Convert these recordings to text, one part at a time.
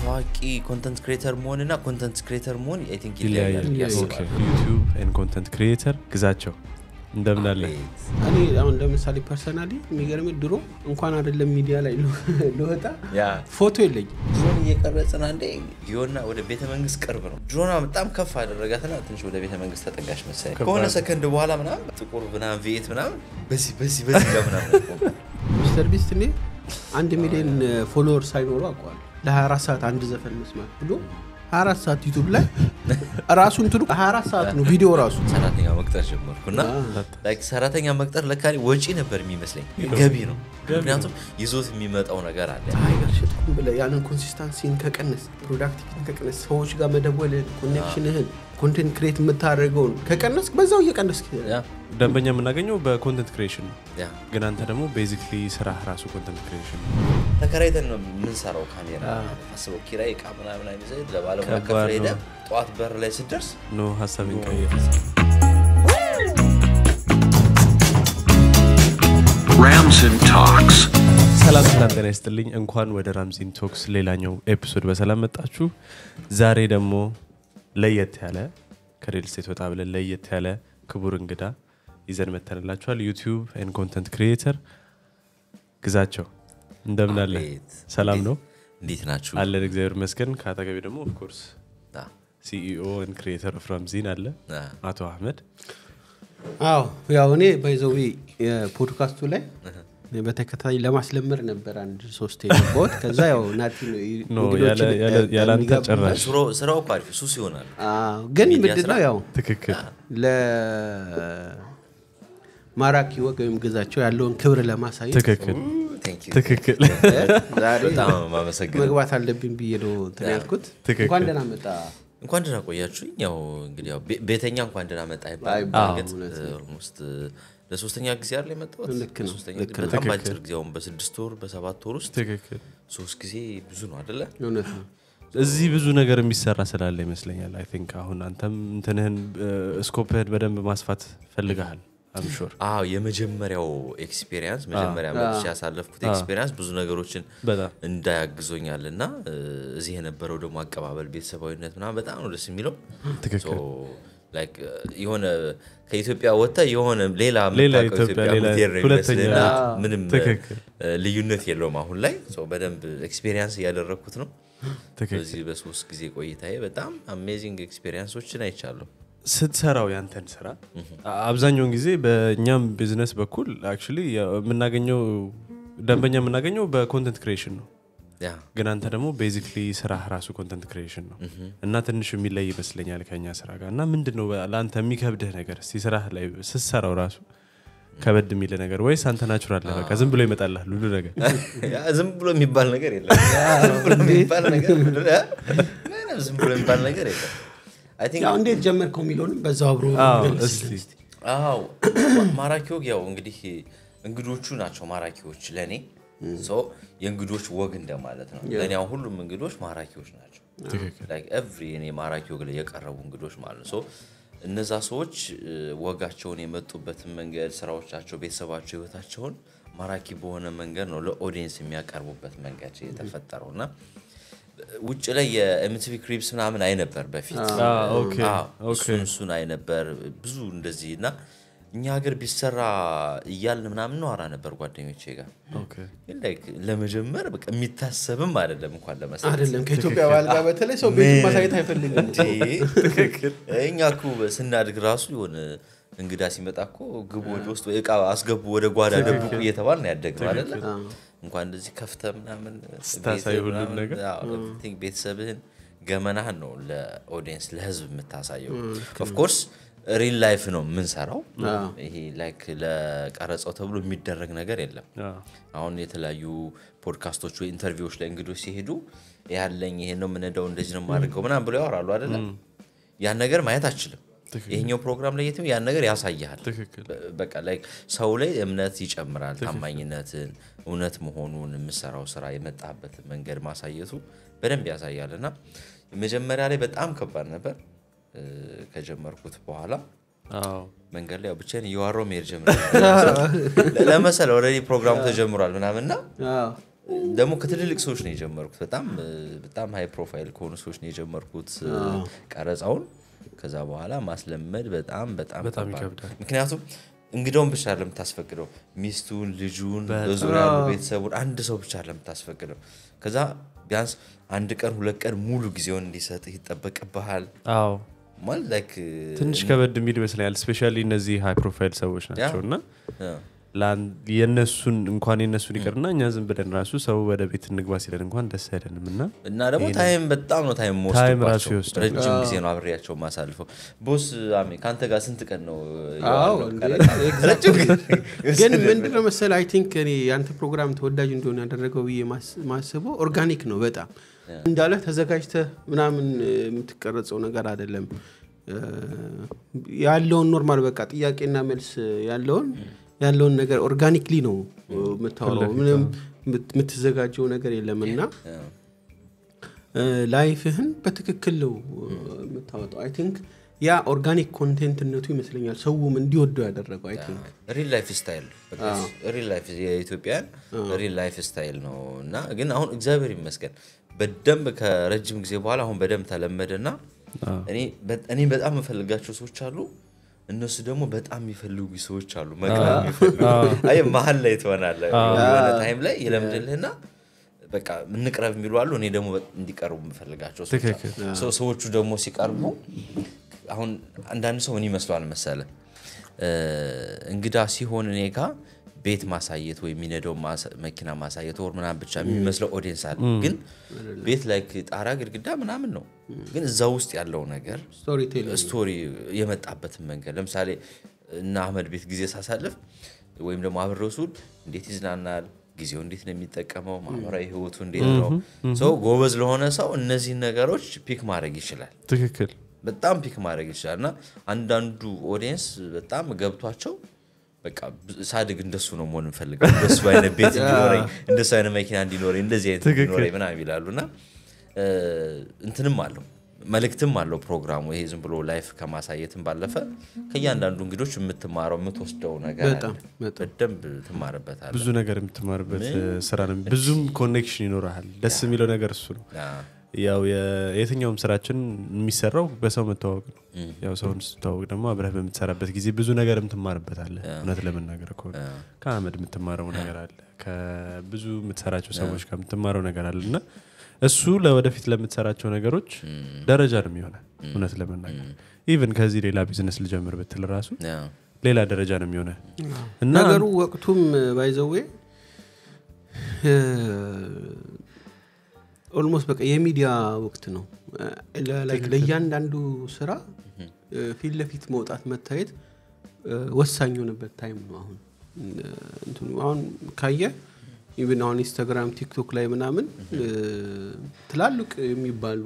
ታዋቂ ኮንተንት ክሬተር መሆን እና ኮንተንት ክሬተር መሆን አይ ቲንክ ይለያያል ብዬ ይለያያል። አስባለሁ። ዩቲዩብ ኤንድ ኮንተንት ክሪኤተር ግዛቸው እንደምን አለ አቤት። እኔ አሁን ለምሳሌ ፐርሰናሊ የሚገርም ድሮ እንኳን አይደለም ሚዲያ ላይ ል- ልወጣ ያ ፎቶ የለኝም ድሮን እየቀረጽን አንዴ ዮና ወደ ቤተ መንግስት ቅርብ ነው። ድሮና በጣም ከፍ አደረጋትና ትንሽ ወደ ቤተ መንግስት ተጠጋሽ መሰለኝ። ከባድ ከሆነ ነው። ሰከንድ በኋላ ምናምን ጥቁር ምናምን ቪኤት ምናምን በዚህ በዚህ በዚህ ጋር ምናምን ቆመ። ሚስተር ቢስት እኔ አንድ ሚሊዮን ፎሎወር ሳይኖሩ አውቀዋል ለ24 ሰዓት አንድ ዘፈን መስማት ብሎ 24 ሰዓት ዩቱብ ላይ ራሱ እንትኑ 24 ሰዓት ነው ቪዲዮ ራሱ ሰራተኛ መቅጠር ጀመርኩና ላይክ ሰራተኛ መቅጠር ለካ ወጪ ነበር የሚመስለኝ ገቢ ነው። ምክንያቱም ይዞት የሚመጣው ነገር አለ። ፀሐይ ጋር ሽጥኩም ብለህ ያንን ኮንሲስታንሲን ከቀነስ ፕሮዳክቲቪቲን ከቀነስ ሰዎች ጋር መደወልህን ኮኔክሽንህን ኮንቴንት ክሬት የምታደርገውን ከቀነስ በዛው እየቀነስክ ያ ደንበኛ የምናገኘው በኮንተንት ክሪኤሽን ነው ያ ግን አንተ ደግሞ ቤዚክሊ ስራ ራሱ ኮንተንት ክሪኤሽን ነው ተከራይተን ነው የምንሰራው ካሜራ አስበው ኪራይ እቃ ምናምን አይመስል ለባለሙያ ከባድ ከፍለ ሄደ ነው። ጠዋት በር ላይ ስደርስ ኖ ሀሳብን ቀይር Ramson Talks. ሰላም ሰላም ጤና ይስጥልኝ እንኳን ወደ ራምዚን ቶክስ ሌላኛው ኤፒሶድ በሰላም መጣችሁ ዛሬ ደግሞ ለየት ያለ ከሬል ስቴት ወጣ ብለን ለየት ያለ ክቡር እንግዳ ይዘን መተንላችኋል ዩቲዩብ ኤን ኮንተንት ክሪኤተር ግዛቸው እንደምን አለ አቤት። ሰላም ነው እንዴት ናችሁ? አለን እግዚአብሔር መስገን ከአጠገቢ ደግሞ ኦፍኮርስ አ፣ ሲኢኦ ን ክሪኤተር ኦፍ ራምዚን አለ አ፣ አቶ አህመድ አዎ ያው እኔ ባይዘዊ የፖድካስቱ ላይ በተከታታይ ለማስለመድ ነበር አንድ ሶስት የገባሁት ከዛ ያው ናቲ ነው ኖ እንግዶችን ያለ- ያለ- ያለ አንተ የሚጋብዝ። ጭራሽ ስራው- ስራው እኮ አሪፍ ሱስ ይሆናል። አዎ፣ ግን ሚዲያ ምንድን ነው ስራ? ያው ትክክል ለማራኪ ወግ ወይም ግዛቸው ያለውን ክብር ለማሳየት ትክክል Thank you። ትክክል ዛሬ በጣም ማመሰግን መግባት አለብኝ ብዬ ነው እንትን ያልኩት ትክክል። እንኳን ደህና መጣ እንኳን ደህና ቆያችሁኝ። ያው እንግዲህ ያው ቤ- ቤተኛ እንኳን ደህና መጣ ይባላል። አይባልም፣ በእርግጥ እውነት ነው። ኦልሞስት ለሶስተኛ ጊዜ አይደል የመጣሁት? ልክ ነው፣ ለሶስተኛ ልክ ጊዜ ነው። በጣም ትክክል። በአጭር ጊዜ አሁን በስድስት ወር በሰባት ወር ውስጥ ትክክል ሶስት ጊዜ ብዙ ነው አይደለ? እውነት ነው እዚህ ብዙ ነገር የሚሰራ ስላለ ይመስለኛል አይ ቲንክ አሁን አንተም እንትንህን ስኮፕህን በደንብ ማስፋት ፈልገሃል አምሹር አዎ የመጀመሪያው ኤክስፔሪንስ መጀመሪያ መጥቼ ያሳለፍኩት ኤክስፔሪንስ ብዙ ነገሮችን በጣም እንዳያግዞኛል እና እ፣ እዚህ የነበረው ደግሞ አቀባበል ቤተሰባዊነት ምናምን በጣም ነው ደስ የሚለው ትክክል ሶ፣ ላይክ የሆነ ከኢትዮጵያ ወጥተ የሆነ ሌላ ሌላ የምታውቀው ኢትዮጵያ፣ ኢትዮጵያ ሌላ የምትሄድ ነው ሁለተኛ የሚመስልና አዎ። ምንም ትክክል። እ፣ ልዩነት የለውም አሁን ላይ ሶ፣ በደንብ ኤክስፔሪንስ እያደረግኩት ነው ትክክል በዚህ በሶስት ጊዜ ቆይታዬ በጣም አሜዚንግ ኤክስፔሪንሶችን አይቻለሁ ስትሰራው ያንተን ስራ አብዛኛውን ጊዜ በእኛም ቢዝነስ በኩል አክቹዋሊ የምናገኘው ደንበኛ የምናገኘው በኮንተንት ክሪኤሽን ነው ያ ግን አንተ ደግሞ ቤዚክሊ ስራ ራሱ ኮንተንት ክሪኤሽን ነው እና ትንሽ የሚለይ ይመስለኛል ከኛ ስራ ጋር እና ምንድን ነው ለአንተ የሚከብድህ ነገር እስቲ ስራ ላይ ስትሰራው ራሱ ከበድ የሚል ነገር ወይስ አንተ ናቹራል ነህ? በቃ ዝም ብሎ ይመጣልሃል ሁሉ ነገር ያ ዝም ብሎ የሚባል ነገር የለም ዝም ብሎ የሚባል ነገር ምንድን ነው? ምንም ዝም ብሎ የሚባል ነገር የለም አይ ቲንክ ያው እንዴት ጀመርከው የሚለውንም በዛው አብሮ አዎ፣ መልስልን እስቲ አዎ ማራኪ ወግ ያው እንግዲህ እንግዶቹ ናቸው ማራኪዎች ለእኔ ሶ የእንግዶች ወግ እንደማለት ነው ለእኔ አሁን ሁሉም እንግዶች ማራኪዎች ናቸው ትክክል ኤቭሪ እኔ ማራኪ ወግ ላይ የቀረቡ እንግዶች ማለት ነው ሶ እነዛ ሰዎች እ፣ ወጋቸውን የመጡበትን መንገድ ስራዎቻቸው ቤተሰባቸው ህይወታቸውን ማራኪ በሆነ መንገድ ነው ለኦዲየንስ የሚያቀርቡበት መንገድ የተፈጠረው እና ውጭ ላይ የኤምቲቪ ክሪፕስ ምናምን አይነበር በፊት አ፣ ኦኬ፣ አዎ፣ ኦኬ። እሱን እሱን አይነበር ብዙ እንደዚህ እና እኛ ሀገር ቢሰራ እያልን ምናምን ነዋራ ነበር ጓደኞቼ ጋር ኦኬ ግን like ለመጀመር በቃ የሚታሰብም አይደለም እንኳን ለመስራት አይደለም ከኢትዮጵያ ባህል ጋር በተለይ ሰው ቤት ማሳየት አይፈልግም እንዴ! እኛ እኮ ስናድግ ራሱ የሆነ እንግዳ ሲመጣ እኮ ግቡ ወደ ውስጥ ወይ እቃ አስገቡ ወደ ጓዳ ደብቁ እየተባል ነው ያደግነው አይደለ እንኳን እንደዚህ ከፍተ ምናምን ስታሳይ ቤትህ ሁሉም ምናምን፣ ነገር። አዎ፣ everything ቤተሰብህን ገመናህን ነው ለኦዲየንስ ለህዝብ የምታሳየው ኦፍኮርስ ሪል ላይፍ ነው የምንሰራው ይሄ ላይክ ለቀረጸው ተብሎ የሚደረግ ነገር የለም አ፣ አሁን የተለያዩ ፖድካስቶች ወይ ኢንተርቪዎች ላይ እንግዶች ሲሄዱ ያለኝ ይሄ ነው የምንሄደው እንደዚህ ነው የማደርገው ምናምን ብለው ያወራሉ አይደለም ያን ነገር ማየት አችልም ይሄኛው ፕሮግራም ላይ የትም ያን ነገር ያሳይሃል ትክክል በ- በቃ ላይ ሰው ላይ እምነት ይጨምራል ታማኝነትን እውነት መሆኑን የምሰራው ስራ የመጣበትን መንገድ ማሳየቱ በደንብ ያሳያል እና መጀመሪያ ላይ በጣም ከባድ ነበር እ፣ ከጀመርኩት በኋላ አዎ መንገድ ላይ ያው ብቻዬን እየዋራሁ መሄድ ጀምረ ለመሰለ ኦልሬዲ ፕሮግራሙ ተጀምሯል ምናምንና አዎ። ደግሞ ከትልልቅ ሰዎች ነው የጀመርኩት በጣም እ፣ በጣም ሃይ ፕሮፋይል ከሆኑ ሰዎች ነው የጀመርኩት እ፣ ቀረጻውን ከዛ በኋላ ማስለመድ በጣም በጣም በጣም ከባድ ነው። ይከብዳል። ምክንያቱም እንግዳውን ብቻ ለምታስፈቅደው ሚስቱን ልጁን በዙሪያ ያሉ ቤተሰቡን አንድ ሰው ብቻ ለምታስፈቅደው ከዛ ቢያንስ አንድ ቀን ሁለት ቀን ሙሉ ጊዜውን እንዲሰጥህ ይጠበቅብሃል አዎ ማለት ላይክ ትንሽ ከበድ የሚል ይመስለኛል ስፔሻሊ እነዚህ ሃይ ፕሮፋይል ሰዎች ናቸው እና ለአን- የእነሱን እንኳን የእነሱን ይቅርና እኛ ዝም ብለን ራሱ ሰው ወደ ቤት እንግባ ሲለን እንኳን ደስ አይለንም እና እና ደግሞ ታይም በጣም ነው ታይም ታይም ራሱ ወስድባቸው ይወስዳል። ረጅም ጊዜ ነው አብሬያቸው ማሳልፈው ቦስ አሜ ከአንተ ጋር ስንት ቀን ነው አዎ የዋልነው? እንዴ፣ ቀረጻ? exactly። ረጅም ጊዜ ግን ምንድነው መሰል አይ ቲንክ እኔ የአንተ ፕሮግራም ተወዳጅ እንደሆነ ያደረገው ብዬ ማስ- ማስበው ኦርጋኒክ ነው በጣም እንዳለ ተዘጋጅተህ ምናምን እ፣ የምትቀረጸው ነገር አይደለም እ፣ ያለውን ኖርማል በቃ ጥያቄና መልስ ያለውን ያለውን ነገር ኦርጋኒክሊ ነው እ፣ የምታወራው ምንም የምት- የምትዘጋጀው ነገር የለም እና ላይፍህን በትክክል ነው እ፣ የምታወጣው አይ ቲንክ ያ ኦርጋኒክ ኮንቴንትነቱ ይመስለኛል ሰውም እንዲወደው ያደረገው አይ ቲንክ ሪል ላይፍ ስታይል ሪል ላይፍ የኢትዮጵያን ሪል ላይፍ ስታይል ነው እና ግን አሁን እግዚአብሔር ይመስገን በደንብ ከረጅም ጊዜ በኋላ አሁን በደንብ ተለመደ እና እኔ በ- እኔ በጣም የምፈልጋቸው ሰዎች አሉ እነሱ ደግሞ በጣም የሚፈልጉ ሰዎች አሉ መቅረብ የሚፈልጉ አይ መሀል ላይ ትሆናለህ የሆነ ታይም ላይ ይለምድልህና በቃ እንቅረብ የሚሉ አሉ እኔ ደግሞ በ- እንዲቀርቡ የምፈልጋቸው ሰዎች አሉ። ትክክል። ሰው- ሰዎቹ ደግሞ ሲቀርቡ አሁን አንዳንድ ሰው ምን ይመስሏል መሰለ እ፣ እንግዳ ሲሆን እኔ ጋ ቤት ማሳየት ወይ የሚነዳው ማሳ- መኪና ማሳየት ወር ምናምን ብቻ የሚመስለው ኦዲየንስ አለ ግን ቤት ላይ ጣራ ግድግዳ ምናምን ነው ግን እዛ ውስጥ ያለው ነገር ስቶሪ ቴል ስቶሪ የመጣበትን መንገድ ለምሳሌ እና አህመድ ቤት ጊዜ ሳሳልፍ ወይም ደግሞ አብሬው ስውል እንዴት ይዝናናል ጊዜው እንዴት ነው የሚጠቀመው ማህበራዊ ህይወቱ እንዴት ነው ሰው ጎበዝ ለሆነ ሰው እነዚህን ነገሮች ፒክ ማድረግ ይችላል ትክክል በጣም ፒክ ማድረግ ይችላል እና አንዳንዱ ኦዲየንስ በጣም ገብቷቸው በቃ ብ- ሳድግ እንደሱ ነው መሆን እንፈልጋል እንደሱ አይነት ቤት እንዲኖረኝ እንደሱ አይነት መኪና እንዲኖረኝ እንደዚህ አይነት ትክክል። እንዲኖረኝ ምናምን ይላሉ እና እ፣ እንትንም አለው መልእክትም አለው ፕሮግራሙ ይሄ ዝም ብሎ ላይፍ ከማሳየትም ባለፈ ከእያንዳንዱ እንግዶች የምትማረው የምትወስደው ነገር አለ በጣም በጣም በደንብ ትማርበታል ብዙ ነገር የምትማርበት ስራ ነው ብዙም ኮኔክሽን ይኖረሃል ደስ የሚለው ነገር እሱ ነው ያው የ- የትኛውም ስራችን የሚሰራው በሰው መተዋወቅ ነው ያው ሰውን ስትተዋወቅ ደግሞ አብረህ በምትሰራበት ጊዜ ብዙ ነገርም ትማርበታለ እውነት ለመናገር ከሆነ ከአመድ የምትማረው ነገር አለ ከብዙ የምትሰራቸው ሰዎች ጋር የምትማረው ነገር አለ እና እሱ ለወደፊት ለምትሰራቸው ነገሮች ደረጃ ነው የሚሆነ እውነት ለመናገር ኢቨን ከዚህ ሌላ ቢዝነስ ልጀምር ብትል ራሱ ሌላ ደረጃ ነው የሚሆነ እና ነገሩ ወቅቱም ባይዘዌ ኦልሞስት በቃ የሚዲያ ወቅት ነው ለ- like ለእያንዳንዱ ስራ እ፣ ፊት ለፊት መውጣት መታየት እ፣ ወሳኝ የሆነበት ታይም ነው አሁን እ፣ እንትኑ አሁን ካየ ኢቭን አሁን ኢንስታግራም ቲክቶክ ላይ ምናምን እ፣ ትላልቅ የሚባሉ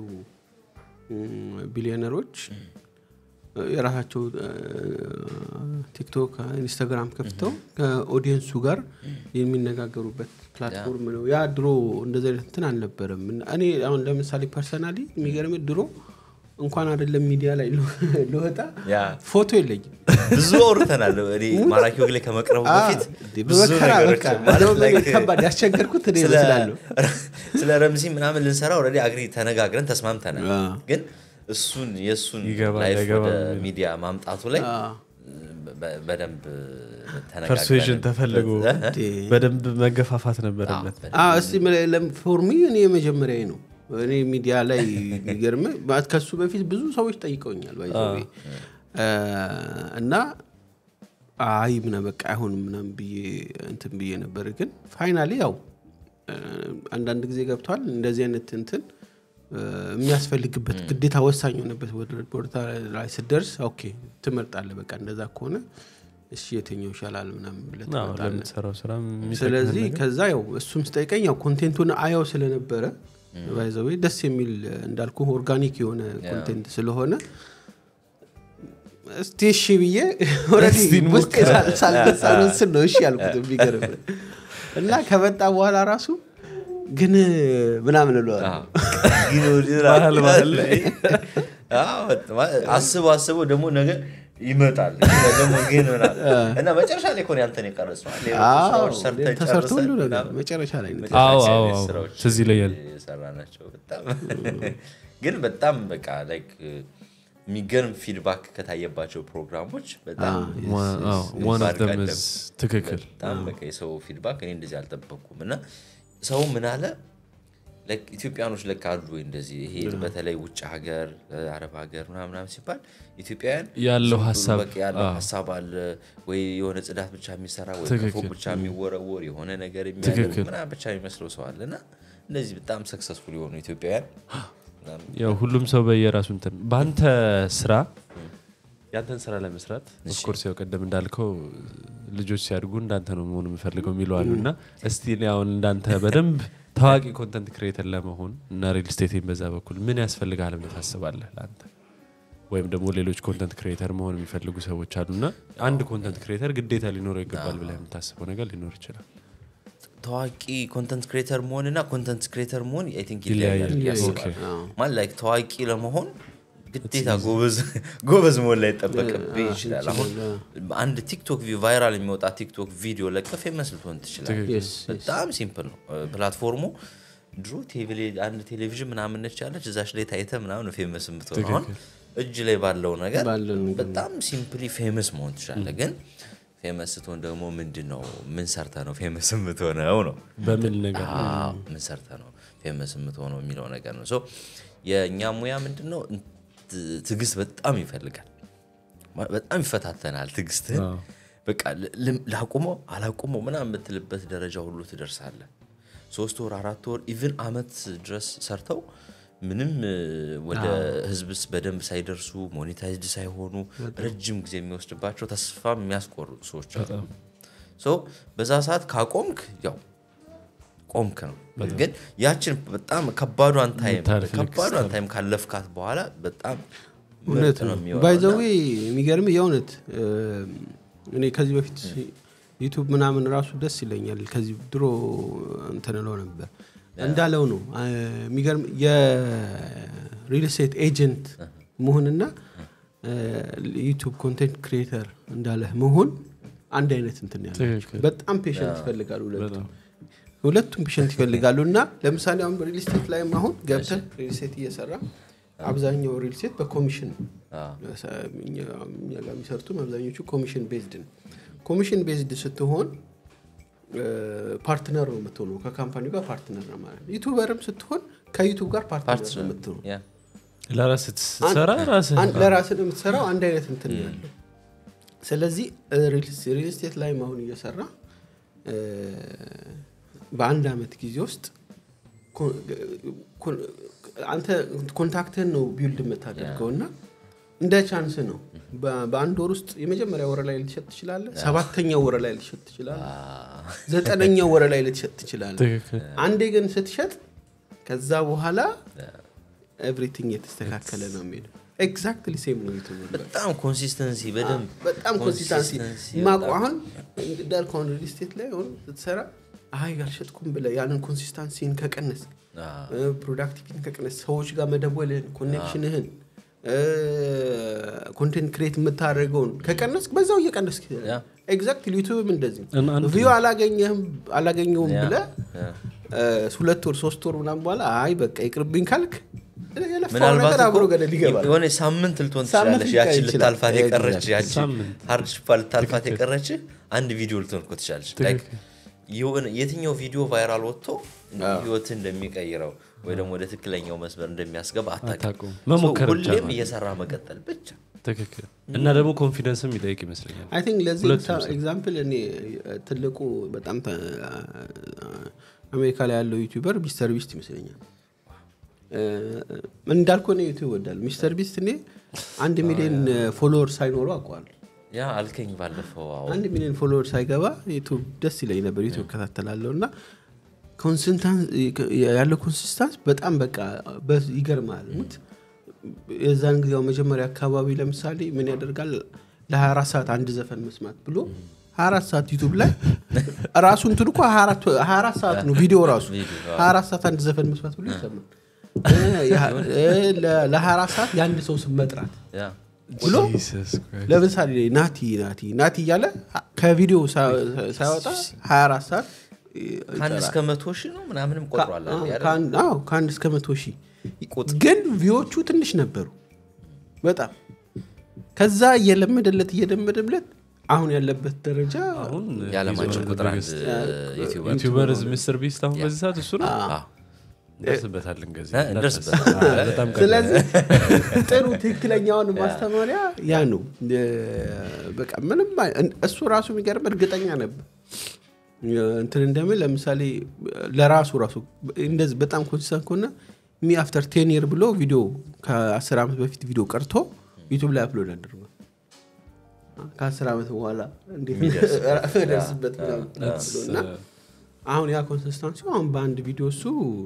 ቢሊዮነሮች የራሳቸው እ፣ ቲክቶክ ኢንስታግራም ከፍተው ከኦዲየንሱ ጋር የሚነጋገሩበት ፕላትፎርም ነው ያ ድሮ እንደዚህ አይነት እንትን አልነበረም እና እኔ አሁን ለምሳሌ ፐርሰናሊ የሚገርም ድሮ እንኳን አይደለም ሚዲያ ላይ ለወጣ ያ ፎቶ የለኝም ብዙ አውርተናል እኔ ማራኪ ወግ ላይ ከመቅረቡ በፊት እንዴ፣ ብዙ በመከራ ነገሮች በቃ ማለት እንደውም like ከባድ ያስቸገርኩት እኔ ስለ- እመስላለሁ ስለ ረምዚ ምናምን ልንሰራ ኦልሬዲ አግሪ ተነጋግረን ተስማምተናል አ። ግን እሱን የእሱን ይገባል፣ ላይፍ አይገባም ወደ የሚለው። ሚዲያ ማምጣቱ ላይ አ። በ- በደንብ ፐርሱዌዥን ተፈልጎ እንዴ። በደንብ መገፋፋት ነበረበት አዎ፣ እስቲ ፎርሚ እኔ የመጀመሪያ ነው እኔ ሚዲያ ላይ የሚገርም ማለት ከሱ በፊት ብዙ ሰዎች ጠይቀውኛል ባይ ዘ ዌይ። እ፣ እና አይ ምና በቃ አይሆንም ምናምን ብዬ እንትን ብዬ ነበር ግን ፋይናሊ ያው እ፣ አንዳንድ ጊዜ ገብቷል እንደዚህ አይነት እንትን እ፣ የሚያስፈልግበት ግዴታ ወሳኝ የሆነበት ወደ- ቦታ ላይ ስደርስ ኦኬ ትመርጣለህ በቃ እንደዛ ከሆነ እሺ የትኛው ይሻላል ምናምን ብለህ አዎ፣ ትመርጣለህ ለምትሰራው ስራ የሚጠቅምህ ስለዚህ ነገር። ከዛ ያው እሱም ስጠይቀኝ ያው ኮንቴንቱን አየው ስለነበረ ባይዘዌ ደስ የሚል እንዳልኩ ኦርጋኒክ የሆነ ኮንቴንት ስለሆነ እስቲ እሺ ብዬ ኦልሬዲ እስቲ ውስጤ ሳል- ሳልገዛ ነው እንትን ነው እሺ ያልኩት የሚገርም እና ከመጣ በኋላ ራሱ ግን ምናምን እለዋለሁ ባህል ባህል ላይ አስበው አስበው ደግሞ ነገ ይመጣል ደግሞ ግን ምናምን እና መጨረሻ ላይ እኮ ነው ያንተን የቀረጽነው ሌሎች አዎ፣ ስራዎች ሰርተን ተሰርቶ ሁሉ ጨርሰን ነገር ምናምን መጨረሻ ላይ ነው። መጨረሻ አዎ፣ ላይ አዎ፣ አይነት አዎ። ስራዎች ትዝ ይለኛል። የሰራናቸው በጣም ግን በጣም በቃ ላይክ የሚገርም ፊድባክ ከታየባቸው ፕሮግራሞች በጣም ዋን ኦፍ ግንባር ደም ቀደም ትክክል በጣም በቃ የሰው ፊድባክ እኔ እንደዚህ አልጠበቅኩም እና ሰው ምን አለ ላይክ ኢትዮጵያኖች ለካ አሉ ወይ እንደዚህ ይሄ በተለይ ውጭ ሀገር አረብ ሀገር ምናምን ምናምን ሲባል ኢትዮጵያውያን ያለው ዝም ብሎ ሀሳብ፣ በቃ ያለው አዎ። ሀሳብ አለ ወይ የሆነ ጽዳት ብቻ የሚሰራ ወይ ትክክል። ከፎቅ ብቻ የሚወረወር የሆነ ነገር የሚያደርግ ትክክል። ምናምን ብቻ የሚመስለው ሰው አለ እና እነዚህ በጣም ሰክሰስፉል የሆኑ ኢትዮጵያውያን በጣም ያው ሁሉም ሰው በየራሱ እንትን በአንተ ስራ ያንተን ስራ ለመስራት ኦፍኮርስ ያው ቀደም እንዳልከው ልጆች ሲያድጉ እንዳንተ ነው መሆኑ የምፈልገው የሚሉ አሉ እና እስቲ እኔ አሁን እንዳንተ በደንብ ታዋቂ ኮንተንት ክሬተር ለመሆን እና ሪል ስቴትን በዛ በኩል ምን ያስፈልጋል ብለህ ታስባለህ ለአንተ ወይም ደግሞ ሌሎች ኮንተንት ክሬተር መሆን የሚፈልጉ ሰዎች አሉና አንድ ኮንተንት ክሬተር ግዴታ ሊኖረው ይገባል ብለህ የምታስበው ነገር ሊኖር ይችላል ታዋቂ ኮንተንት ክሬተር መሆን እና ኮንተንት ክሬተር መሆን አይ ቲንክ ይለያያል። ይለያያል ብዬ ኦኬ። አስባለሁ። ማለት ላይክ ታዋቂ ለመሆን ግዴታ ጎበዝ ጎበዝ መሆን ላይ ጠበቅብህ ይችላል። አሁን አንድ ቲክቶክ ቪ- ቫይራል የሚወጣ ቲክቶክ ቪዲዮ ለቀፍ የመስል ትሆን ትችላል። Yes, yes. በጣም ሲምፕል ነው ፕላትፎርሙ። ድሮ ቴሌ- አንድ ቴሌቪዥን ምናምን ነች ያለች እዛች ላይ ታይተ ምናምን ፌመስ የምትሆን አሁን እጅ ላይ ባለው ነገር ባለው ነገር በጣም ሲምፕሊ ፌመስ መሆን ትችላለህ። ግን ፌመስ ስትሆን ደግሞ ምንድን ነው ምን ሰርተ ነው ፌመስ የምትሆነው ነው በምን ነገር አዎ፣ ምን ሰርተ ነው ፌመስ የምትሆነው የሚለው ነገር ነው። ሶ የእኛ ሙያ ምንድን ነው ት- ትዕግስት በጣም ይፈልጋል። ማ- በጣም ይፈታተናል ትዕግስትህን። በቃ ል- ልም- ላቁመው አላቁመው ምናምን የምትልበት ደረጃ ሁሉ ትደርሳለህ። ሶስት ወር አራት ወር ኢቭን አመት ድረስ ሰርተው ምንም እ፣ ወደ ህዝብስ በደንብ ሳይደርሱ ሞኔታይዝድ ሳይሆኑ ረጅም ጊዜ የሚወስድባቸው ተስፋ የሚያስቆርጡ ሰዎች አሉ። ሶ በዛ ሰዓት ካቆምክ ያው ቆምክ ነው። ግን ያችን በጣም ከባዷን ታይም የምታልፍ ልክ ከባዷን ታይም ካለፍካት በኋላ በጣም እውነት ምርጥ ነው የሚሆነው ባይዘዌ እና የሚገርም የእውነት እ፣ እኔ ከዚህ በፊት ዩቱብ ምናምን ራሱ ደስ ይለኛል ከዚህ ድሮ እንትን እለው ነበር እንዳለው ነው አ፣ የሚገርም የሪል ስቴት ኤጀንት መሆንና ዩቱብ ኮንቴንት ክሪኤተር እንዳለህ መሆን አንድ አይነት እንትን ያለ ትክክል። በጣም ፔሽንት ይፈልጋሉ ሁለቱም ሁለቱም ፔሽንት ይፈልጋሉ እና ለምሳሌ አሁን ሪል ስቴት ላይም አሁን ገብተን ሪል ስቴት እየሰራ አብዛኛው ሪል ስቴት በኮሚሽን እኛ እኛ ጋር የሚሰርቱም አብዛኞቹ ኮሚሽን ቤዝድ ነው ኮሚሽን ቤዝድ ስትሆን ፓርትነር ነው የምትሆነው ከካምፓኒው ጋር ፓርትነር ነው ማለት ነው ዩቱበርም ስትሆን ከዩቱብ ጋር ፓርትነር ነው የምትሆነው ያ ለራስ ስትሰራ ራስህ አንድ- ለራስህ ነው የምትሰራው አንድ አይነት እንትን ነው ያለው ስለዚህ ሪል ስቴት ላይ አሁን እየሰራ እ፣ በአንድ አመት ጊዜ ውስጥ ኮ- ኮ- አንተ ኮንታክትህን ነው ቢልድ የምታደርገው እና እንደ ቻንስ ነው በ- በአንድ ወር ውስጥ የመጀመሪያ ወረ ላይ ልትሸጥ ትችላለህ ሰባተኛው ወረ ላይ ልትሸጥ ትችላለህ ዘጠነኛው ወረ ላይ ልትሸጥ ትችላለህ ትክክል አንዴ ግን ስትሸጥ ከዛ በኋላ ኤቭሪቲንግ የተስተካከለ ነው የሚሄደው ኤግዛክትሊ ሴም ነው ዩቱብ ላይ። በጣም ኮንሲስተንሲ በደንብ በጣም ኮንሲስታንሲ ኮንሲስተንሲ ማቁ በጣም- አሁን እንዳልከው አሁን ሪል ስቴት ላይ አሁን ስትሰራ አይ አልሸጥኩም ብለህ ያንን ኮንሲስታንሲን ከቀነስ አዎ። ፕሮዳክቲቪቲን ከቀነስ ሰዎች ጋር መደወልህን ኮኔክሽንህን ኮንቴንት ክሬት የምታደርገውን ከቀነስ በዛው እየቀነስ ያ። ኤግዛክትሊ ዩቱብም እንደዚህ እና አንድ- ቪው አላገኘህም አላገኘውም ያ፣ ብለህ ያ። እ፣ ሁለት ወር ሶስት ወር ምናምን በኋላ አይ በቃ ይቅርብኝ ካልክ የለፋው ምናልባት ነገር አብሮ እኮ ገደል ይገባል የሆነ ሳምንት ልትሆን ሳምንት ትችላለች። ሊቀር ያችን ይችላል። ልታልፋት የቀረች Exactly. ያቺ ሳምንት። ሃርድሽፓ ልታልፋት የቀረች አንድ ቪዲዮ ልትሆን እኮ ትችላለች። Like የሆነ የትኛው ቪዲዮ ቫይራል ወጥቶ ህይወትን እንደሚቀይረው ወይ ደግሞ ወደ ትክክለኛው መስመር እንደሚያስገባ አታውቅም። አታውቅም። መሞከር So ብቻ ሁሌም ነው። እየሰራ መቀጠል ብቻ ትክክል እና ደግሞ ኮንፊደንስም ይጠይቅ ይመስለኛል አይ ቲንክ ለዚህ ሁለቱም ሰው። ኤግዛምፕል እኔ ትልቁ በጣም ተ- አሜሪካ ላይ ያለው ዩቲዩበር ሚስተር ቢስት ይመስለኛል እ፣ እንዳልኩ እኔ ዩቲዩብ ወዳል ሚስተር ቢስት እኔ አንድ ሚሊዮን ፎሎወር ሳይኖረው አውቀዋል ያ አልከኝ ባለፈው። አዎ አንድ ሚሊዮን ፎሎወር ሳይገባ ዩቱብ ደስ ይለኝ ነበር ዩቱብ እከታተላለሁ እና ኮንሲስታንስ ያለው ኮንሲስታንስ በጣም በቃ በ- ይገርማል ሙት የዛን ጊዜው መጀመሪያ አካባቢ ለምሳሌ ምን ያደርጋል ለ24 ሰዓት አንድ ዘፈን መስማት ብሎ 24 ሰዓት ዩቱብ ላይ ራሱ እንትን እኮ 24 ሰዓት ነው ቪዲዮ ራሱ ቪዲዮ፣ 24 ሰዓት አንድ ዘፈን መስማት ብሎ ይሰማል እ፣ የ- እ፣ ለ- ለ24 ሰዓት የአንድ ሰው ስም መጥራት ያ ብሎ Jesus Christ. ለምሳሌ ናቲ ናቲ ናቲ እያለ ከቪዲዮ ሳ- ሳያወጣ 24 ሰዓት ከአንድ እስከ መቶ ሺህ ነው ምናምንም ቆጥሯል አዎ፣ አይደል? ከአንድ አዎ፣ ከአንድ እስከ መቶ ሺህ ግን ቪዎቹ ትንሽ ነበሩ በጣም ከዛ እየለመደለት እየለመደለት አሁን ያለበት ደረጃ አሁን የዓለማችን ቁጥር አንድ ዩቲዩበር ዩቲዩበር ሚስተር ቢስት አሁን በዚህ ሰዓት እሱ ነው አዎ። እንደርስበታለን ከዚህ እ፣ እንደርስበታለን። አዎ፣ በጣም ቀላል። ስለዚህ ጥሩ ትክክለኛውን ማስተማሪያ ያ ነው እ፣ በቃ ምንም አይ- እን- እሱ ራሱ የሚገርም እርግጠኛ ነበር እ፣ እንትን እንደምን ለምሳሌ ለራሱ ራሱ እንደዚህ በጣም ኮንሲስተንት ከሆነ ሚ አፍተር ቴን ይር ብሎ ቪዲዮ ከአስር ዓመት በፊት ቪዲዮ ቀርቶ ዩቱብ ላይ አፕሎድ አድርጓል ከአስር ዓመት በኋላ እንዴት ደርስበት ምናምን ብሎ እና አሁን ያ ኮንሲስታንሲ አሁን በአንድ ቪዲዮ እሱ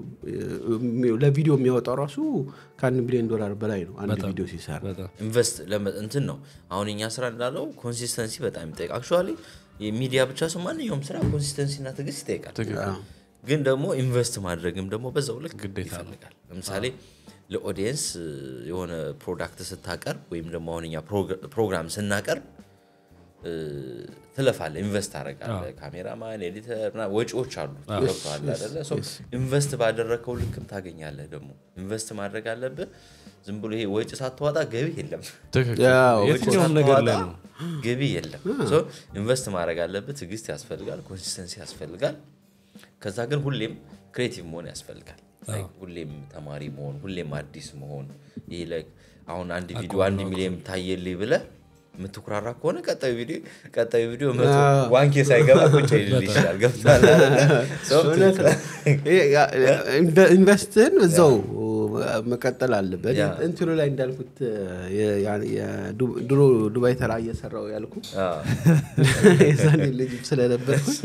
እ፣ ለቪዲዮ የሚያወጣው ራሱ ከአንድ ሚሊዮን ዶላር በላይ ነው አንድ ቪዲዮ ሲሰራ በጣም ኢንቨስት ለመ- እንትን ነው አሁን እኛ ስራ እንዳለው ኮንሲስተንሲ በጣም ይጠይቅ አክቹዋሊ የሚዲያ ብቻ ሰው ማንኛውም ስራ ኮንሲስተንሲ እና ትዕግስት ይጠይቃል ግን ደግሞ ኢንቨስት ማድረግም ደግሞ በዛው ልክ ግዴታ ነው። ይፈልጋል ለምሳሌ ለኦዲየንስ የሆነ ፕሮዳክት ስታቀርብ ወይም ደግሞ አሁን እኛ ፕሮግ- ፕሮግራም ስናቀርብ እ፣ ትለፋለህ ኢንቨስት ታደርጋለህ ካሜራማን ኤዲተር ምናምን ወጪዎች አሉ ገብቶሃል አይደለ ሶ ኢንቨስት ባደረግከው ልክም ታገኛለህ ደግሞ ኢንቨስት ማድረግ አለብህ ዝም ብሎ ይሄ ወጪ ሳትዋጣ ገቢ የለም ትክክል ያው የትኛውም ነገር ላይ ነው ገቢ የለም ሶ ኢንቨስት ማድረግ አለብህ ትዕግስት ያስፈልጋል ኮንሲስተንሲ ያስፈልጋል ከዛ ግን ሁሌም ክሬቲቭ መሆን ያስፈልጋል Like ሁሌም ተማሪ መሆን ሁሌም አዲስ መሆን ይሄ like አሁን አንድ ቪዲዮ አንድ ሚሊዮን ታየልኝ ብለህ የምትኩራራ ከሆነ ቀጣዩ ቪዲዮ ቀጣዩ ቪዲዮ መቶ ዋንኬ ሳይገባ ቁጭ ይልል ይችላል ገብቶሃል አይደለ? So እውነት ነው። ይሄ ያ- ኢንቨ- ኢንቨስትህን እዛው መቀጠል አለበት ያ። እንትኑ ላይ እንዳልኩት የ- ያ- የዱ- ድሮ ዱባይ ተራ እየሰራው ያልኩ አዎ። የዛኔ ልጅ ስለነበርኩኝ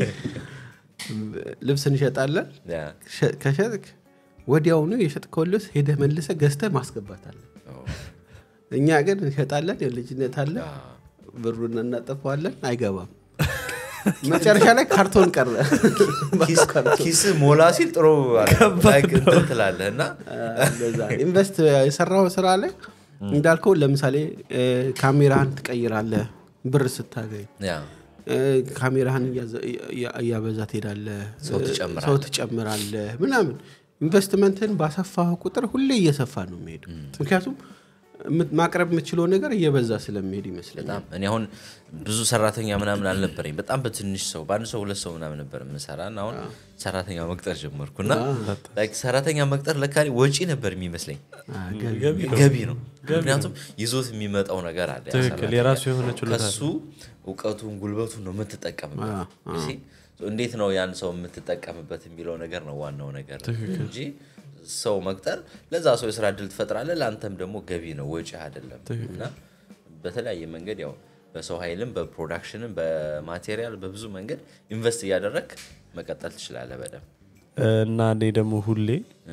ልብስ እንሸጣለን ያ። ሸ- ከሸጥክ ወዲያውኑ የሸጥከውን ልብስ ሄደህ መልሰህ ገዝተህ ማስገባት አለ እኛ ግን እንሸጣለን የልጅነት አለ ብሩን እናጠፈዋለን አይገባም መጨረሻ ላይ ካርቶን ቀረ ኪስ- ኪስ ሞላ ሲል ጥሩ like እንትን ትላለህ እና እንደዛ ነው። ኢንቨስት የሰራው ስራ ላይ እንዳልከው ለምሳሌ እ፣ ካሜራህን ትቀይራለህ ብር ስታገኝ ያ እ፣ ካሜራህን እያዘ- እያ- እያበዛ ትሄዳለህ ሰው እ፣ ትጨምራለህ። ሰው ትጨምራለህ ምናምን ኢንቨስትመንትን ባሰፋህ ቁጥር ሁሌ እየሰፋ ነው የሚሄዱ ምክንያቱም የምት- ማቅረብ የምችለው ነገር እየበዛ ስለሚሄድ ይመስለኛል በጣም እኔ አሁን ብዙ ሰራተኛ ምናምን አልነበረኝ በጣም በትንሽ ሰው በአንድ ሰው ሁለት ሰው ምናምን ነበር የምሰራ እና አሁን ሰራተኛ መቅጠር ጀመርኩ እና like ሰራተኛ መቅጠር ለካ እኔ ወጪ ነበር የሚመስለኝ ገቢ ነው ምክንያቱም ይዞት የሚመጣው ነገር አለ ያ ትክክል ሰራተኛ። የራሱ የሆነ ችሎታ ከሱ እውቀቱን ጉልበቱን ነው የምትጠቀምበት You see? So እንዴት ነው ያን ሰው የምትጠቀምበት የሚለው ነገር ነው ዋናው ነገር እንጂ ሰው መቅጠር ለዛ ሰው የስራ እድል ትፈጥራለህ ለአንተም ደግሞ ገቢ ነው ወጪ አይደለም እና በተለያየ መንገድ ያው በሰው ኃይልም በፕሮዳክሽንም በማቴሪያል በብዙ መንገድ ኢንቨስት እያደረግ መቀጠል ትችላለህ በደንብ እና እኔ ደግሞ ሁሌ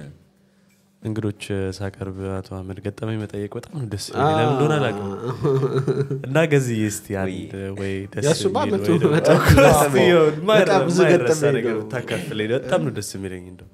እንግዶች ሳቀርብ አቶ አህመድ ገጠመኝ መጠየቅ በጣም ነው ደስ የሚለኝ። ለምን እንደሆነ አላውቅም። እና ገዝዬ እስቲ አንድ ወይ ደስ የእሱማ የሚል መቶ ወይ ደግሞ- በጣም እስቲ የሆነ ማይረ- በጣም ብዙ ማይረሳ ገጠመኝ ነገር ነው። ብታካፍለኝ በጣም ነው ደስ የሚለኝ እንደው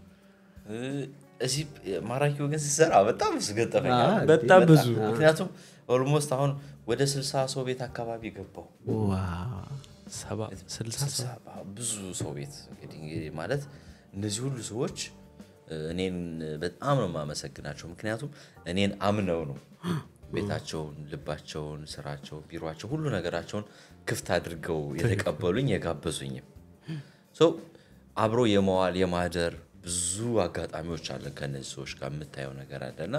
እዚህ ማራኪው ግን ሲሰራ በጣም ብዙ ገጠመኝ አለ። አዎ፣ በጣም ብዙ ምክንያቱም ኦልሞስት አሁን ወደ ስልሳ ሰው ቤት አካባቢ ገባው ዋው። ሰባ ስልሳ ስልሳ ብዙ ሰው ቤት እንግዲህ እንግዲህ ማለት እነዚህ ሁሉ ሰዎች እ፣ እኔን በጣም ነው የማመሰግናቸው ምክንያቱም እኔን አምነው ነው ቤታቸውን ልባቸውን ስራቸው ቢሮቸው ሁሉ ነገራቸውን ክፍት አድርገው የተቀበሉኝ የጋበዙኝም ሶ አብሮ የመዋል የማደር ብዙ አጋጣሚዎች አለን ከእነዚህ ሰዎች ጋር የምታየው ነገር አለ እና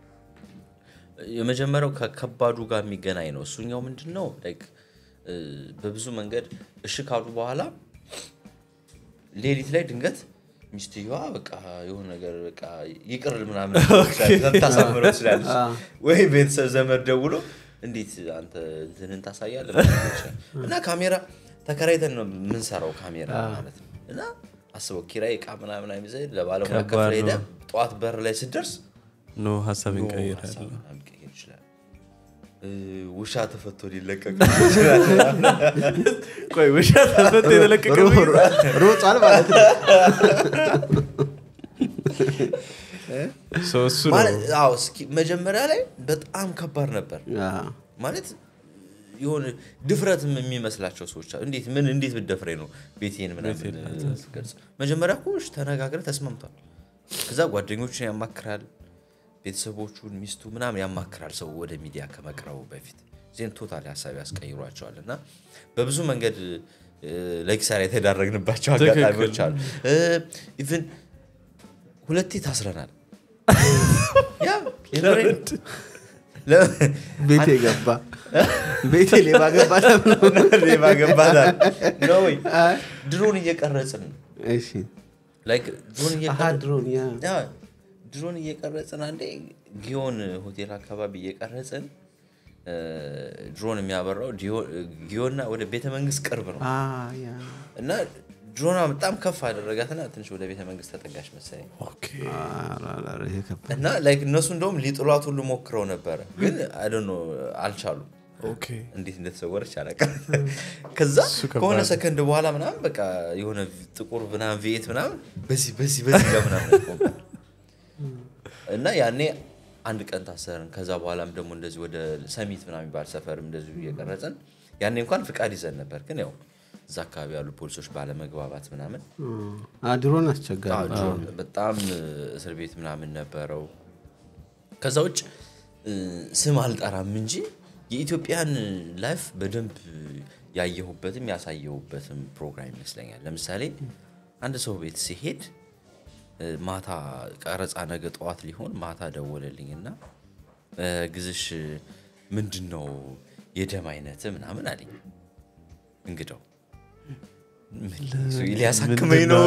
የመጀመሪያው ከከባዱ ጋር የሚገናኝ ነው እሱኛው ምንድን ነው like እ፣ በብዙ መንገድ እሺ ካሉ በኋላ ሌሊት ላይ ድንገት ሚስትየዋ በቃ የሆነ ነገር በቃ ይቅር ምናምን ታሳምረው ትችላለች ወይ ቤተሰብ ዘመድ ደውሎ እንዴት አንተ እንትንን ታሳያለህ ምናምን ይችላል። እና ካሜራ ተከራይተን ነው የምንሰራው ካሜራ ማለት ነው እና አስበው ኪራይ እቃ ምናምን አይዘ ለባለሙያ ከባድ ከፍለህ ሄደህ ነው። ጠዋት በር ላይ ስትደርስ ኖ ሀሳብ ኖ እንቀይራለን ሀሳብ ምናምን ሊቀይር ይችላል እ፣ ውሻ ተፈቶ ሊለቀቅ ይችላል ቆይ ውሻ ተፈቶ የተለቀቀ ሮ- ሮ- ሮጧል ማለት ነው ሰው እሱ ነው ማለት አዎ፣ እስኪ መጀመሪያ ላይ በጣም ከባድ ነበር አዎ። ማለት የሆነ ድፍረትም የሚመስላቸው ሰዎች አሉ። እንዴት ምን እንዴት ብደፍሬ ነው ቤቴን ምናምን ገልጽ መጀመሪያ እኮ እሺ ተነጋግረ ተስማምቷል። ከዛ ጓደኞቹን ያማክራል፣ ቤተሰቦቹን፣ ሚስቱ ምናምን ያማክራል። ሰው ወደ ሚዲያ ከመቅረቡ በፊት ዜን ቶታል ሀሳብ ያስቀይሯቸዋል እና በብዙ መንገድ እ፣ ለኪሳራ የተዳረግንባቸው ትክክል። አጋጣሚዎች አሉ። ኢቭን ሁለቴ ታስረናል። ያ የምሬን ነው። ለምን? ቤቴ ገባ ቤቴ ሌባ ገባ ተብሎ ሌባ ገባታል ነው ወይ? ድሮን እየቀረጽን ነው። እሺ ላይክ ድሮን አሀ እየቀረጽን ድሮን ያ ያ ድሮን እየቀረጽን አንዴ ጊዮን ሆቴል አካባቢ እየቀረጽን እ፣ ድሮን የሚያበራው ዲዮ- ጊዮንና ወደ ቤተ መንግስት ቅርብ ነው አ ያ እና ድሮኗ በጣም ከፍ አደረጋትና ትንሽ ወደ ቤተ መንግስት ተጠጋች መሰለኝ ኦኬ አራራራ ይሄ ከባድ እና ላይክ እነሱ እንደውም ሊጥሏት ሁሉ ሞክረው ነበረ ግን አይደኖ አልቻሉም ኦኬ እንዴት እንደተሰወረች አላውቅም። ከዛ እሱ ከባድ ከሆነ ነው። ሰከንድ በኋላ ምናምን በቃ የሆነ ጥቁር ምናምን ቪኤት ምናምን በዚህ በዚህ በዚህ ጋር ምናምን ቆመ። እና ያኔ አንድ ቀን ታሰርን። ከዛ በኋላም ደግሞ እንደዚህ ወደ ሰሚት ምናምን የሚባል ሰፈርም እንደዚሁ እየቀረጽን ያኔ እንኳን ፍቃድ ይዘን ነበር፣ ግን ያው እዛ አካባቢ ያሉ ፖሊሶች ባለመግባባት ምናምን አ ድሮን አስቸጋሪ አዎ፣ ነው። ድሮ በጣም እስር ቤት ምናምን ነበረው። ከዛ ውጭ እ፣ ስም አልጠራም እንጂ የኢትዮጵያን ላይፍ በደንብ ያየሁበትም ያሳየሁበትም ፕሮግራም ይመስለኛል። ለምሳሌ አንድ ሰው ቤት ሲሄድ እ፣ ማታ ቀረጻ ነገ ጠዋት ሊሆን ማታ ደወለልኝና እ፣ ግዝሽ ምንድን ነው የደም አይነት ምናምን አለኝ እንግዳው ምን ሊያሳክመኝ ነው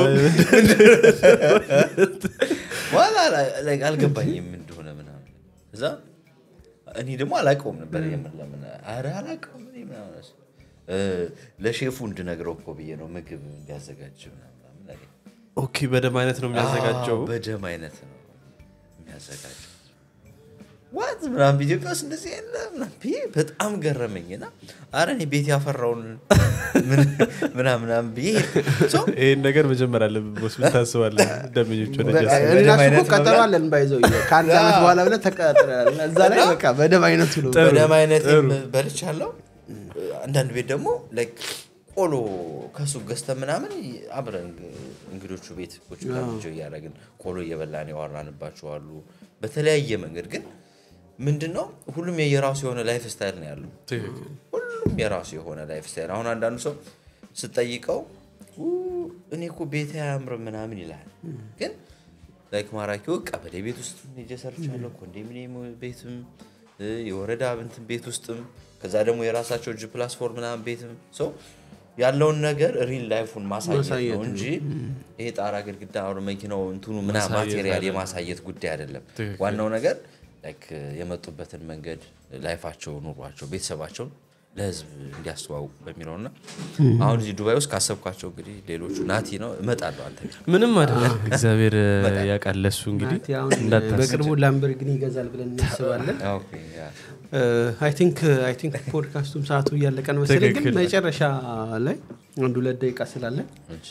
በኋላ ላይ አልገባኝም እንደሆነ ምናምን እዛ እኔ ደግሞ አላውቀውም ነበር የምን ለምን ኧረ አላውቀውም እኔ ምናምን አልኩት። እ፣ ለሼፉ እንድነግረው እኮ ብዬ ነው ምግብ እንዲያዘጋጅ ምናምን ምናምን አለኝ። ኦኬ በደም አይነት ነው የሚያዘጋጀው አዎ፣ በደም አይነት ነው የሚያዘጋጀው ዋት ምናምን ኢትዮጵያ ውስጥ እንደዚህ ያለ ምናምን ብዬ በጣም ገረመኝና አረ እኔ ቤት ያፈራውን ምን- ምናምን ምናምን ብዬ ሄድኩ። ሶ ይህን ነገር መጀመር አለብን ቦስ ምን ታስባለህ ደንበኞች ወደ በቃ ጀስ- እኔ እና እሱ አይነት እኮ ቀጠሮ መብላት? አለን ባይዘው ከአንድ ዓመት በኋላ ብለህ ተቀጥረናል እና እዛ ላይ በቃ በደም አይነቱ ነው በደም አይነት በልቻለሁ። አንዳንድ ቤት ደግሞ ላይክ ቆሎ ከሱ ገዝተን ምናምን አብረን እንግዶቹ ቤት ቁጭ ብለን እንጆይ እያደረግን ቆሎ እየበላን ያወራንባቸው አሉ። በተለያየ መንገድ ግን ምንድን ነው ሁሉም የየራሱ የሆነ ላይፍ ስታይል ነው ያለው። ትክክል ሁሉም የራሱ የሆነ ላይፍ ስታይል። አሁን አንዳንዱ ሰው ስጠይቀው "ኡ፣ እኔ እኮ ቤት አያምርም ምናምን ይላል። ግን ላይክ ማራኪ ቀበሌ ቤት ውስጥ ሄጄ ሰርቻለሁ፣ ኮንዶሚኒየም ቤትም እ፣ የወረዳ እንትን ቤት ውስጥም ከዛ ደግሞ የራሳቸው ጂ ፕላስ ፎር ምናምን ቤትም ሰው ያለውን ነገር ሪል ላይፉን ማሳየት ማሳየት ነው ነው። እንጂ ይሄ ጣራ ግድግዳ አሁን መኪናው እንትኑ ምናምን ማሳየት ማቴሪያል አይደለም። የማሳየት ጉዳይ አይደለም። ትክክል። ዋናው ነገር ላይክ የመጡበትን መንገድ ላይፋቸው፣ ኑሯቸው፣ ቤተሰባቸውን ለህዝብ እንዲያስተዋውቁ በሚለው እና አሁን እዚህ ዱባይ ውስጥ ካሰብኳቸው እንግዲህ ሌሎቹ ናቲ ነው እመጣለሁ አንተ ጋር ምንም አይደለም እግዚአብሔር ያውቃል ለሱ እንግዲህ ናቲ አሁን እንዳታስብ። በቅርቡ ላምበርግኒ ይገዛል ብለን እናስባለን ኦኬ፣ ያ። አይ ቲንክ አይ ቲንክ ፖድካስቱም ሰዓቱ እያለቀ ነው መሰለኝ ግን ትክክል። መጨረሻ ላይ አንድ ሁለት ደቂቃ ስላለን እሺ።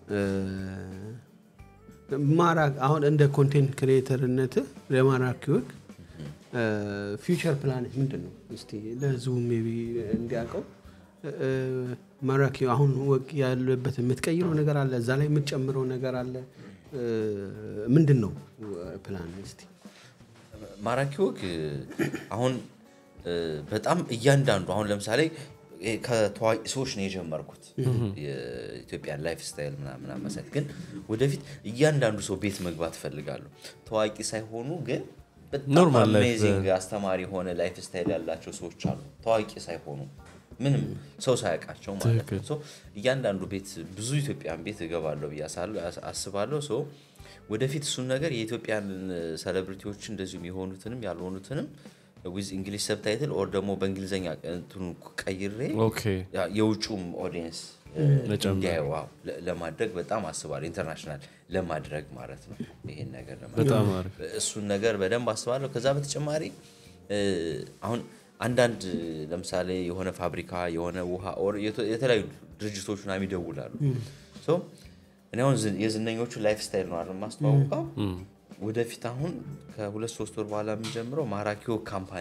ማራ አሁን እንደ ኮንቴንት ክሪኤተርነት ለማራኪ ወግ ፊውቸር ፕላን ምንድን ነው እስቲ ለህዝቡ ሜይ ቢ እንዲያውቀው እ፣ ማራኪ አሁን ወግ ያለበት የምትቀይረው ነገር አለ እዛ ላይ የምትጨምረው ነገር አለ እ፣ ምንድን ነው ፕላን እስቲ ማራኪ ወግ አሁን እ፣ በጣም እያንዳንዱ አሁን ለምሳሌ ይሄ ከታዋቂ ሰዎች ነው የጀመርኩት የኢትዮጵያን ላይፍ ስታይል ምናምን ማሳየት ግን ወደፊት እያንዳንዱ ሰው ቤት መግባት እፈልጋለሁ ታዋቂ ሳይሆኑ ግን በጣም ኖርማል ላይፍ አሜዚንግ አስተማሪ የሆነ ላይፍ ስታይል ያላቸው ሰዎች አሉ ታዋቂ ሳይሆኑ ምንም ሰው ሳያውቃቸው ማለት ነው ሶ እያንዳንዱ ቤት ብዙ ኢትዮጵያን ቤት እገባለሁ ብዬ አሳል- አስባለሁ ሶ ወደፊት እሱን ነገር የኢትዮጵያን ሴሌብሪቲዎች እንደዚሁም የሆኑትንም ያልሆኑትንም ዊዝ እንግሊሽ ሰብታይትል ኦር ደግሞ በእንግሊዝኛ እንትኑ ቀይሬ ኦኬ ያ የውጩም ኦዲየንስ መጨመር። እንዲያዩ ዋው ለ- ለማድረግ በጣም አስባለሁ። ኢንተርናሽናል ለማድረግ ማለት ነው ይሄን ነገር ለማድረግ በጣም አሪፍ እሱን ነገር በደንብ አስባለሁ። ከዛ በተጨማሪ እ፣ አሁን አንዳንድ ለምሳሌ የሆነ ፋብሪካ የሆነ ውሃ ኦር የተ- የተለያዩ ድርጅቶች ምናምን ይደውላሉ። ሶ እኔ አሁን ዝን- የዝነኞቹ ላይፍ ስታይል ነው አይደል የማስተዋውቀው። ወደፊት አሁን ከሁለት ሶስት ወር በኋላ የምንጀምረው ማራኪዎ ካምፓኒ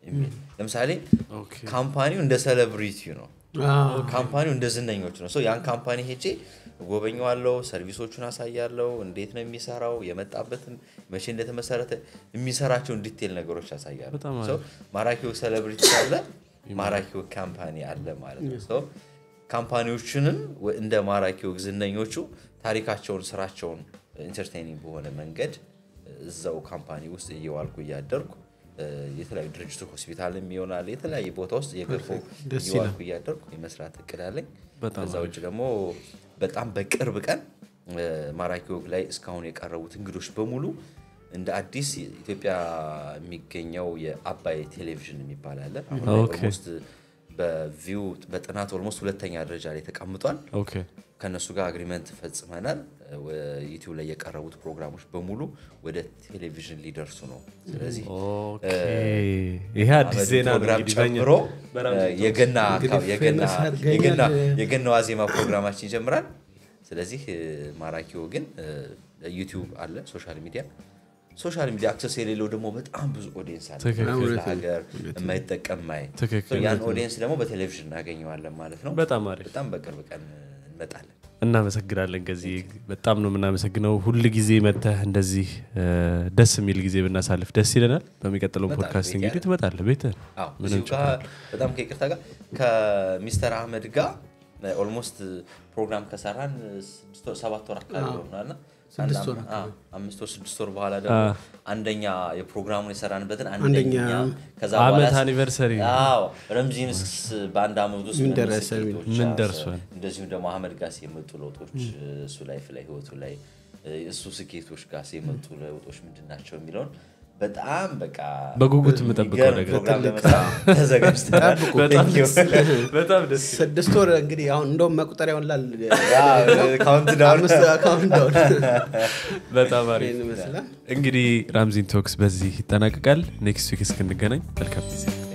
የሚል ለምሳሌ ኦኬ። ካምፓኒው እንደ ሴሌብሪቲ ነው አዎ። ካምፓኒው እንደ ዝነኞች ነው። ሶ ያን ካምፓኒ ሄጄ ጎበኘዋለው፣ ሰርቪሶቹን አሳያለው፣ እንዴት ነው የሚሰራው፣ የመጣበትን መቼ እንደተመሰረተ የሚሰራቸውን ዲቴል ነገሮች ያሳያሉ። በጣም ሶ ማራኪው ሴሌብሪቲ ካለ ማራኪው ካምፓኒ አለ ማለት ነው። ሶ ካምፓኒዎችንም ወ- እንደ ማራኪው ዝነኞቹ ታሪካቸውን፣ ስራቸውን ኢንተርቴኒንግ በሆነ መንገድ እዛው ካምፓኒ ውስጥ እየዋልኩ እያደርኩ እ፣ የተለያዩ ድርጅቶች ሆስፒታልም ይሆናል የተለያየ ቦታ ውስጥ እየገባሁ ደስ እየዋልኩ እያደርኩ የመስራት እቅድ አለኝ። በጣም ከዛ ውጭ ደግሞ በጣም በቅርብ ቀን እ፣ ማራኪ ወግ ላይ እስካሁን የቀረቡት እንግዶች በሙሉ እንደ አዲስ ኢትዮጵያ የሚገኘው የአባይ ቴሌቪዥን የሚባል አለ። አሁን ላይ ኦኬ። ኦልሞስት በቪው በጥናት ኦልሞስት ሁለተኛ ደረጃ ላይ ተቀምጧል። ኦኬ ከእነሱ ጋር አግሪመንት ፈጽመናል። ዩቲዩብ ላይ የቀረቡት ፕሮግራሞች በሙሉ ወደ ቴሌቪዥን ሊደርሱ ነው። ስለዚህ ኦኬ ይሄ አዲስ አመዱ ዜና ነው ፕሮግራም እንግዲህ በእኛ- ጨምሮ በራምዚ እ፣ የገና እንግዲህ የገና- ፌመስ አድርገኛል። የገና- የገና ዋዜማ ፕሮግራማችን ይጀምራል። ስለዚህ እ፣ ማራኪው ግን እ፣ ዩቲዩብ አለ፣ ሶሻል ሚዲያ ሶሻል ሚዲያ አክሰስ የሌለው ደግሞ በጣም ብዙ ኦዲየንስ አለ ትክክል። ክፍለ ሀገር የማይጠቀም ማይ ትክክል። ያን ኦዲየንስ ደግሞ በቴሌቪዥን እናገኘዋለን ማለት ነው። በጣም አሪፍ በጣም በቅርብ ቀን እንመጣለን። እናመሰግናለን። ከዚህ በጣም ነው የምናመሰግነው። ሁል ጊዜ መተህ እንደዚህ እ፣ ደስ የሚል ጊዜ ብናሳልፍ ደስ ይለናል። በሚቀጥለው እመጣለሁ፣ ፖድካስት ቤት እንግዲህ ያለ። ትመጣለህ ቤትህ አዎ ምንም እዚሁ ጋር በጣም ከይቅርታ ጋር ከሚስተር አህመድ ጋር ኦልሞስት ፕሮግራም ከሰራን ስድስት ወር- ሰባት ወር አካባቢ ሆናልና ስድስት ወር አምስት ወር ስድስት ወር በኋላ ደግሞ አንደኛ የፕሮግራሙን የሰራንበትን አንደኛ አንደኛ ከዛ ዓመት በኋላ አኒቨርሰሪ አዎ ረምዚንስ በአንድ አመት ውስጥ ምን ምን ደረሰ ስኬቶች ምን አሰ- ደርሷል? እንደዚሁም ደግሞ አህመድ ጋር የመጡ ለውጦች እሱ ላይፍ ላይ ህይወቱ ላይ እሱ ስኬቶች ጋር የመጡ ለውጦች ምንድን ናቸው የሚለውን በጣም በቃ በጉጉት የምጠብቀው የሚገርም ነገር። ፕሮግራም ለመስራት ተዘጋጅተናል። በጣም Thank you። ደስ- በጣም ደስ ስድስት ወር እንግዲህ አሁን እንደውም መቁጠሪያውን ላል ካውንት ዳውን አምስት አካውንት ዳውን በጣም አሪፍ ይህን ይመስላል እንግዲህ ራምዚን ቶክስ በዚህ ይጠናቀቃል። ኔክስት ዊክ እስክንገናኝ መልካም ጊዜ